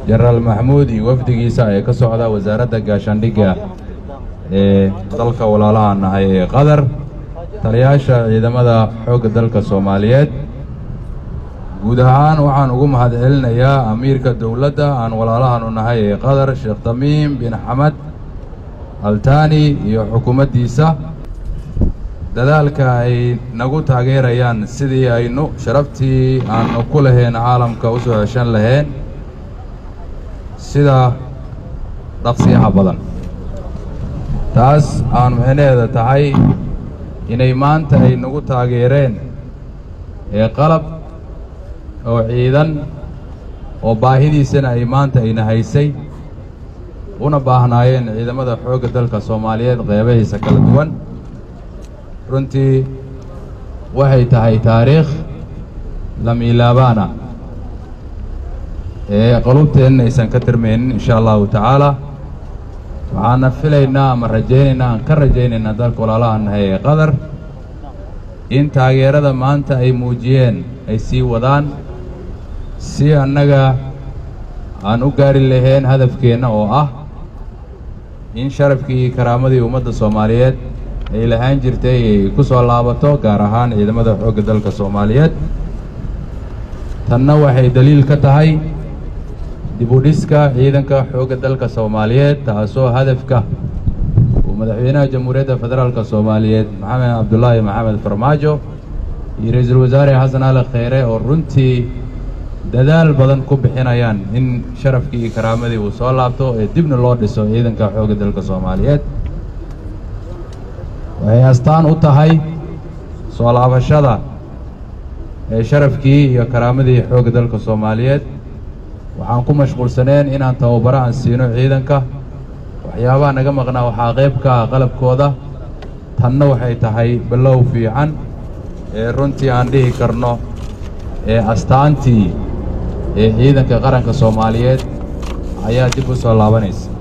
jenaraal maxamuud iyo wafdigiisa ee ka socda wasaaradda gaashaandhigga ee dalka walaalaha nahay ee qatar taliyaasha ciidamada xoogga dalka soomaaliyeed guud ahaan waxaan ugu mahad celinayaa amiirka dowladda aan walaalahanu nahay ee qatar sheekh tamiim bin xamed altani iyo xukuumaddiisa dadaalka ay nagu taageerayaan sidii aynu sharaftii aanu ku lahayn caalamka u soo ceshan lahayn sida dhaqsiyaha badan taas aan micnaheeda tahay inay maanta ay nagu taageereen ee qalab oo ciidan oo baahidiisana ay maanta ayna haysay una baahnaayeen ciidamada xoogga dalka soomaaliyeed qeybahiisa kala duwan runtii waxay tahay taariikh lamiilaabaana ee qulubteenna aysan ka tirmaynin insha allahu tacaala waxaana filaynaa ama rajaynaynaa aan ka rajaynaynaa dalka walaalaha nahay ee qatar in taageerada maanta ay muujiyeen ay sii wadaan si annaga aan u gaari lahayn hadafkeenna oo ah in sharafkii iyo karaamadii ummadda soomaaliyeed ay lahaan jirtay ay ku soo laabato gaar ahaan ciidamada xoogga dalka soomaaliyeed tanna waxay daliil ka tahay dibudhiska ciidanka xoogga dalka soomaaliyeed taasoo hadafka uu madaxweynaha jamhuuriyadda federaalka soomaaliyeed maxamed cabdulaahi maxamed farmaajo iyo ra-iisul wasaare xasan ali kheyre oo runtii dadaal badan ku bixinayaan in sharafkii iyo karaamadii uu soo laabto ee dibna loo dhiso ciidanka xoogga dalka soomaaliyeed waxay astaan u tahay soo laabashada ee sharafkii iyo karaamadii xoogga dalka soomaaliyeed waxaan ku mashquulsaneen inaan tababaro aan siino ciidanka waxyaabaha naga maqnaa waxaa qayb ka ah qalabkooda tanna waxay tahay bilow fiican ee runtii aan dhihi karno ee astaantii ee ciidanka qaranka soomaaliyeed ayaa dib u soo laabanaysa